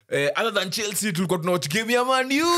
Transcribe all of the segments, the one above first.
eh, other than chelsea tulikuwa tunawatch game ya manu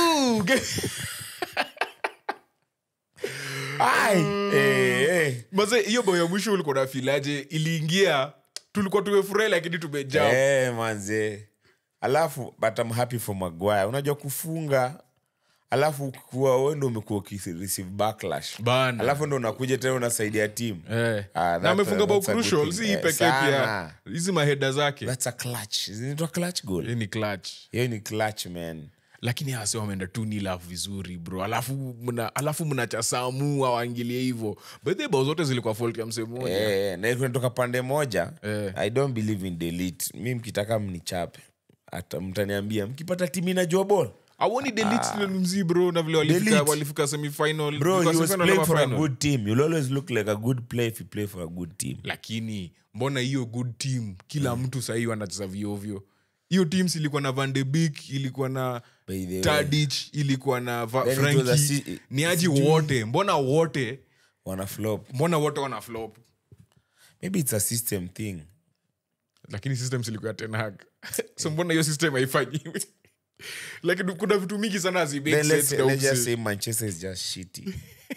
Ai, eh, eh. maze hiyo bao ya mwisho ulikuwa nafilaje iliingia tulikuwa tumefurahi lakini tumejaa Eh, manze alafu but I'm happy for Maguire. unajua kufunga alafu kuwa wewe ndo umekuwa ukireceive backlash Bana. alafu ndo unakuja tena unasaidia timu Eh. Ah, na that- amefunga bao that's a good crucial thing. si hii Eh, pekee pia sana. hizi maheda zake that's a clutch zinaitwa clutch goal Hii ni clutch hiyo ni clutch man lakini hase wameenda tu nilaf vizuri bro alafu mna alafu mnachasamu awaingilie hivo bedhe bao zote zilikuwa fault ya msee moja Eh, na kunatoka pande moja Eh. i don't believe in delete mi mkitaka mnichape hata mtaniambia mkipata timu inajua ball awoni delete mzii bro na vile walifika, Delete. walifika semifinal bro Ilikuwa he was semifinal playing ama for a final? good team you'll always look like a good player if you play for a good team lakini mbona hiyo good team kila mtu sahii wanacheza viovyo hiyo teams ilikuwa na van de Beek, ilikuwa na By the way. tadich ilikuwa na Va- Then it was a Frankie. si- ni aji wote mbona wote wana flop mbona wote wana flop maybe it's a system thing lakini system ilikuwa tenhag so mbona hiyo system haifanyiwi lakini kuna vitu mingi sana hazimake then let's, sense na let's just umse. say manchester is just shitty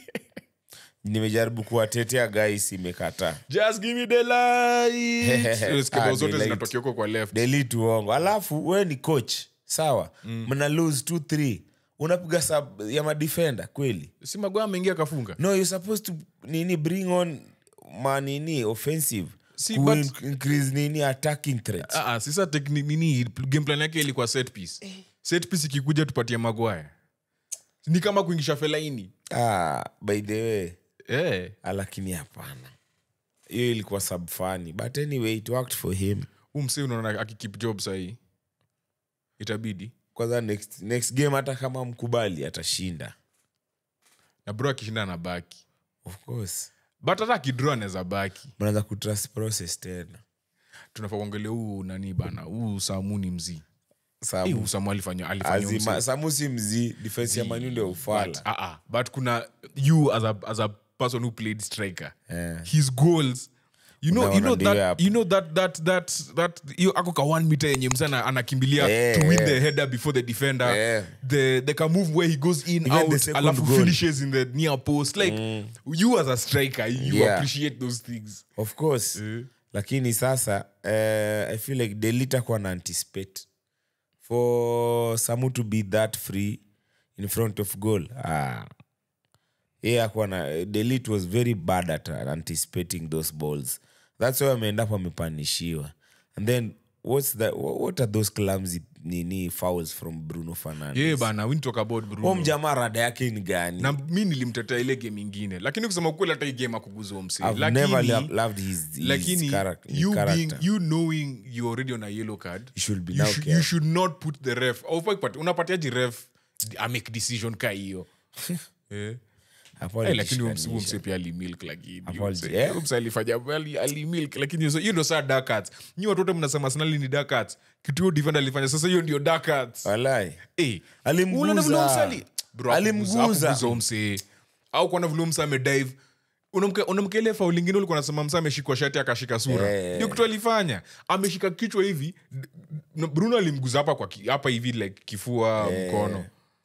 nimejaribu kuwatetea guys imekataa just give me the light Unasikia Ah, bao zote the light. zinatokea huko kwa left delete uongo alafu we ni coach sawa mna lose 2 3 unapiga sub ya madefender kweli si magoa ameingia kafunga no you're supposed to nini bring on manini offensive Si, Ku but- in- increase nini attacking threats Ah, ah, sisa tekni- nini game plan yake ilikuwa set piece set piece ikikuja tupatie magwaya ni kama kuingisha felaini ah, by the way eh. ah, lakini hapana hiyo ilikuwa subfani but anyway it worked for him huu msee unaona akikip job sahii itabidi kwanza next, next game hata kama mkubali atashinda na bro akishinda na baki of course but hata akidro anaweza baki mnaanza kutrust process tena tunafaa kuangalia huu nani bana huu samu ni mzii Eh, Samu, huu samu alifanya alifanya azima, mzee. samu si mzii defense ya manu ndio but, ufala ah, ah, but kuna you as a, as a person who played striker Yeah. his goals you know, you Unaona know ndio that, hapo. you know that that that that hiyo ako ka one meter yenye msana anakimbilia Yeah, to win yeah. the header before the defender Yeah. the the can move where he goes in Even the out second alafu goal. finishes in the near post like you as a striker you Yeah. appreciate those things of course lakini sasa uh, i feel like delita kuwa na anticipate for samu to be that free in front of goal ah. yeah, akuwa na delete was very bad at anticipating those balls that's why ameenda up amepanishiwa and then what's that, what are those clumsy nini fouls from bruno fernandes yeah bana we need to talk about Bruno. Huyo mjamaa rada yake ni gani na mi nilimtetea ile game ingine lakini kusema ukweli hata hii game akuguzwa msee I've never lakini, lo- loved his, his lakini character, his you, being, character. you knowing you already on a yellow card You should be you, now should, careful. you should not put the ref Haufai kupati- unapatiaji ref amake decision ka hiyo eh. Hapo Eh, lakini huyo mse- alijishikanisha. huyo mse pia alimilk lakini Hapo huyo aliji- mse- eh? huyo mse alifanya ali- alimilk lakini hiyo- hiyo ndo saa dark arts nyi watu wote mnasema Arsenal ni dark arts kitu hiyo defender alifanya sasa hiyo ndio dark arts Walai. Eh, Alimguza. unaona vile huyo mse ali- Bro, Alimguza. hakuguza- hakuguza huyo mse au kuona vile huyo mse amedive Unamke- unamke ile faul ingine ulikuwa nasema msa ameshikwa shati akashika sura Eh. ndio kitu alifanya ameshika kichwa hivi d- d- bruno alimguza hapa kwa ki- hapa hivi like kifua mkono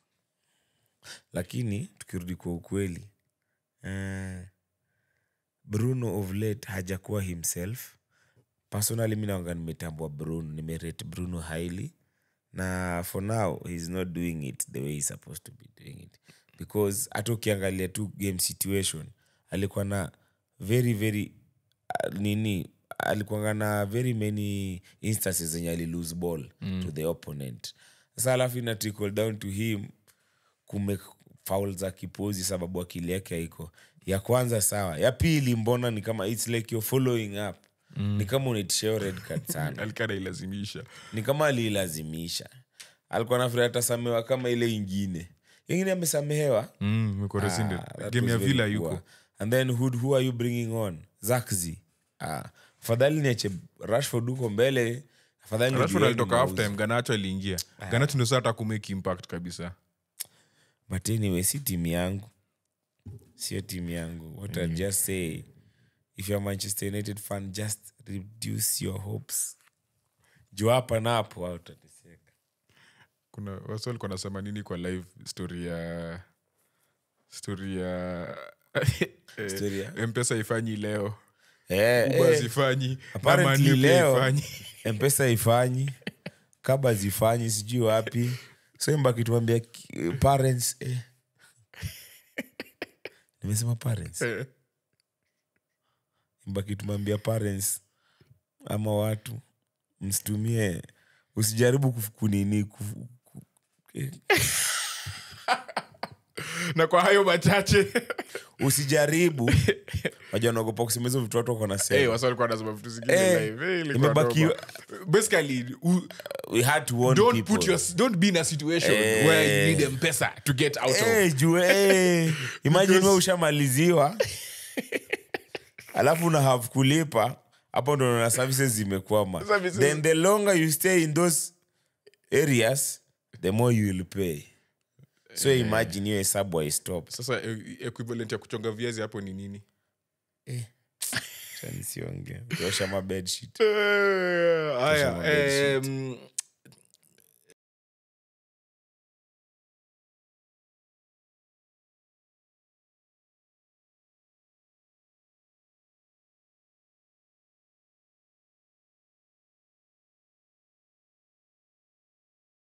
lakini tukirudi kwa ukweli uh, bruno of late hajakuwa himself personally mi naanga nimetambua bruno nimerate bruno highly na for now he's not doing it the way he's supposed to be doing it because hata ukiangalia tu game situation alikuwa na very very uh, nini alikuanga na very many instances zenye alilose ball mm. to the opponent sasa alafu ina trickle down to him kume faul za kipozi sababu akili yake haiko ya kwanza sawa ya pili mbona ni kama its like you're following up mm. ni kama unaitishao red card sana alikana ilazimisha ni kama aliilazimisha alikuwa nafiria atasamewa kama ile ingine ingine amesamehewa mm, mko rescinded. Ah, that game was ya very villa poor. yuko and then who, who are you bringing on zakzi ah, afadhali niache rashford huko mbele afadhali rashford nijueni alitoka mauzo. half time ganacho aliingia ganacho ndio saa hata kumake impact kabisa but anyway si timu yangu sio timu yangu what I'll just say if you're a manchester united fan just reduce your hopes juu hapa na hapo hautateseka kuna wasi walikuwa nasema nini kwa live story ya story ya eh, Story ya? mpesa ifanyi leo Eh, uba eh, zifanyi na apparently Money pia leo haifanyi. mpesa ifanyi kaba zifanyi sijui wapi so mbakituambia parents eh. nimesema parents Eh, mbakitumambia parents ama watu msitumie usijaribu kuf- kunini kuf- ku- eh, na kwa hayo machache usijaribu waja naogopa kusema hizo vitu watu wako Eh, nasema wasi walikuwa nasema vitu zingine Eh, live. Eh, ilikuwa imebaki- noma. basically u- we had to warn don't people. put your don't be in a situation Eh. where you need mpesa to get out of Eh, juu eh, imagine we ushamaliziwa alafu una have kulipa hapo ndo na services zimekwama Services. then the longer you stay in those areas the more you will pay so imagine hiyo hesabu haistop sasa e- equivalent ya kuchonga viazi hapo ni nini chanisiongea ukiosha mabedsheet Eh, haya Tuseme bedsheet. em,